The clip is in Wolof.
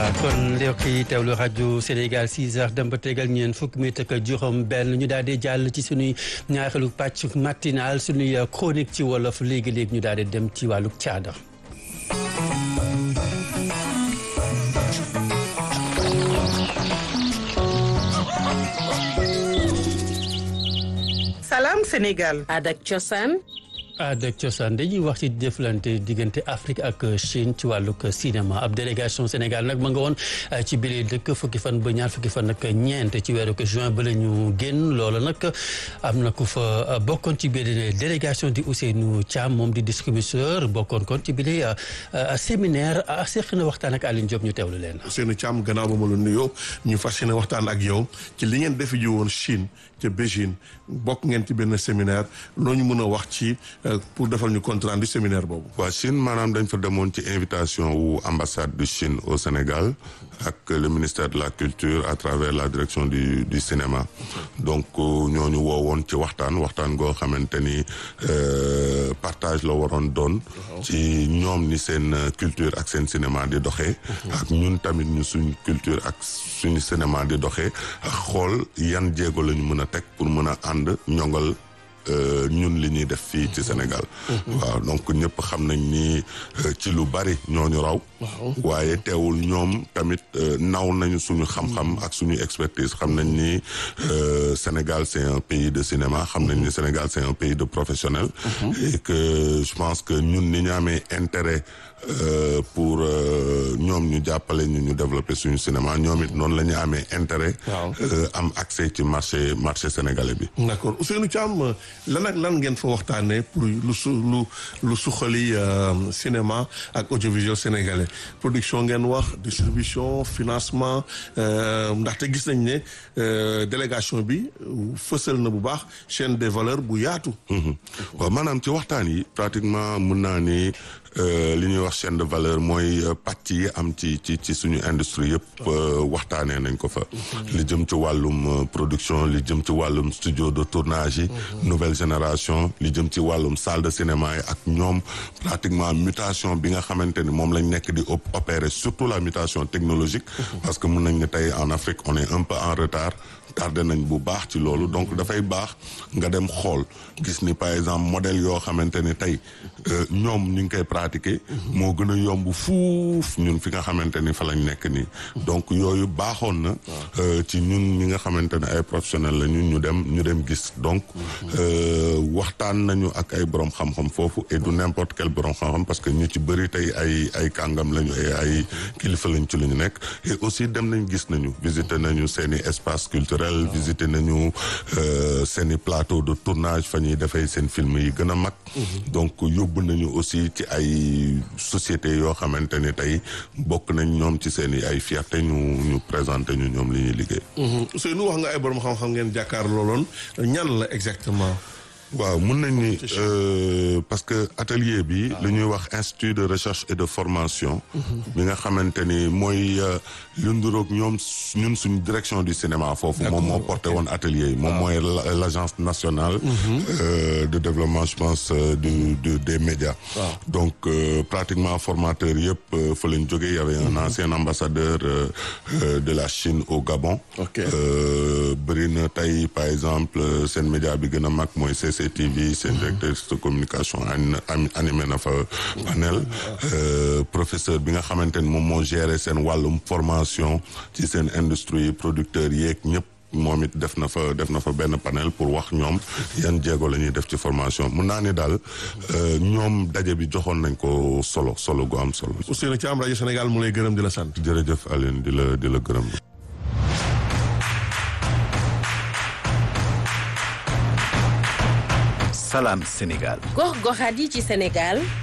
kon mbokk yi teewlu rajo Sénégal 6 heures dem ba tegal ñeen fukk mi ak juróom benn ñu daal di jàll ci suñuy ñaareelu pàcc matinal suñuy chronique ci wolof léegi-léegi ñu daal di dem ci wàllu caada Salam Sénégal. Adak Cosaan. aada ak cosaan dañuy wax ci jëflante diggante Afrique ak Chine ci wàllug cinéma ab délégation Sénégal nag ma nga woon ci biir dëkk fukki fan ba ñaar fukki fan ak ñeent ci weeru juin ba la ñu génn loola nag am na ku fa bokkoon ci biir délégation di Ousseynou Thiam moom di distributeur bokkoon kon ci biir séminaire seq na waxtaan ak Aline Diop ñu teewlu leen. Ousseynou Thiam gannaaw ba ma la nuyoo ñu fas yéene waxtaan ak yow ci li ngeen defi ji woon Chine ca Beijing bokk ngeen ci benn séminaire loo ñu mën a wax ci. pour defal ñu compte rendu séminaire boobu. waa Chine maanaam dañ fa demoon ci invitation wu ambassade de Chine au Sénégal ak le ministère de la culture à travers la direction du du cinéma donc ñooñu woowoon ci waxtaan waxtaan goo xamante ni partage la waroon doon. ci ñoom ni seen culture ak seen cinéma di doxee. ak ñun tamit ñu suñ culture ak suñu cinéma di doxee ak xool yan jéego la ñu mën a teg pour mën a ànd ñongal. ñun li ñuy def fii ci Sénégal. waaw donc ñëpp xam nañ ni ci lu bari ñooñu raw. waaye teewul ñoom tamit naw nañu suñu xam-xam ak suñu expertise xam nañ ni Sénégal c'est un pays de cinéma xam nañ ni Sénégal c'est un pays de professionnels. et que je pense que ñun ni ñu amee intérêt. Euh, pour ñoom ñu jàppale ñu ñu développer suñu cinéma ñoom it noonu la ñu amee intérêt. Euh, am accès ci marché marché sénégalais bi. d'accord Ousseynou Thiam lan ak lan ngeen fa waxtaanee pour lu su lu lu suqali cinéma ak audiovisuel sénégalais production ngeen wax distribution financement ndaxte gis nañ ne délégation bi fësal na bu baax chaîne des valeurs bu yaatu. waaw maanaam ci waxtaan yi pratiquement mun naa ni. li ñuy wax chaîne de valeur mooy pàcc yi am ci ci ci suñu industrie yëpp waxtaanee nañ ko fa li jëm ci wàllum production li jëm ci wàllum studio de tournage yi nouvelle génération li jëm ci wàllum salle de cinéma yi ak ñoom pratiquement mutation bi nga xamante ni moom lañ nekk di opérer surtout la mutation technologique parce que mun nañ ne tey en Afrique on est un peu en retard tardé nañ bu baax ci loolu donc dafay baax nga dem xool gis ni par exemple modèle yoo xamante ni tey ñoom ñu ngi koy pratiquer moo gën a yomb fuuf ñun fi nga xamante ni fa lañ nekk nii donc yooyu baaxoon na ci ñun ñi nga xamante ne ay professionnels la ñun ñu dem ñu dem gis donc waxtaan nañu ak ay borom xam-xam foofu et du n'importe quel borom xam-xam parce que ñu ci bëri tey ay ay kàngam lañu ay ay kilifa lañ ci lu ñu nekk et aussi dem nañ gis nañu visiter nañu seeni espace culturel visiter nañu seeni plateau de tournage fa ñuy defee seen film yi gën a mag donc yóbbu nañu aussi ci ay sociétés yoo xamante ni tey bokk nañ ñoom ci seen i ay fierté ñu ñu présenté ñu ñoom li ñuy liggéey. Ousseynou wax nga ay borom xam-xam ngeen jàkkaar looloon ñan la exactement. waaw mun nañ ni parce que atelier bi lu ñuy wax institut de recherche et de formation bi nga xamante ni mooy lu nduroog ñoom ñun suñu direction du cinéma foofu moom moo porté woon atelier yi moom mooy l'agence nationale de développement je pense du des médias donc pratiquement formateur yëpp fa lañ jógee y avait un ancien ambassadeur de la Chine au Gabon bëri na tey par exemple seen média bi gën a mag mooy TV seen directeur de communication animé na fa panel professeur bi nga xamante ni moom moo géré seen wàllum formation ci seen industrie producteurs yeeg ñëpp moom it def na fa def na fa benn panel pour wax ñoom yan jéego la ñuy def ci formation mun naa ni daal ñoom daje bi joxoon nañ ko solo solo gu am solo. Ousseynou Thiam rajo Sénégal mu lay gërëm di la sant. jërëjëf Aline di la di la gërëm. Salam Sénégal. gox goxaat yi ci Sénégal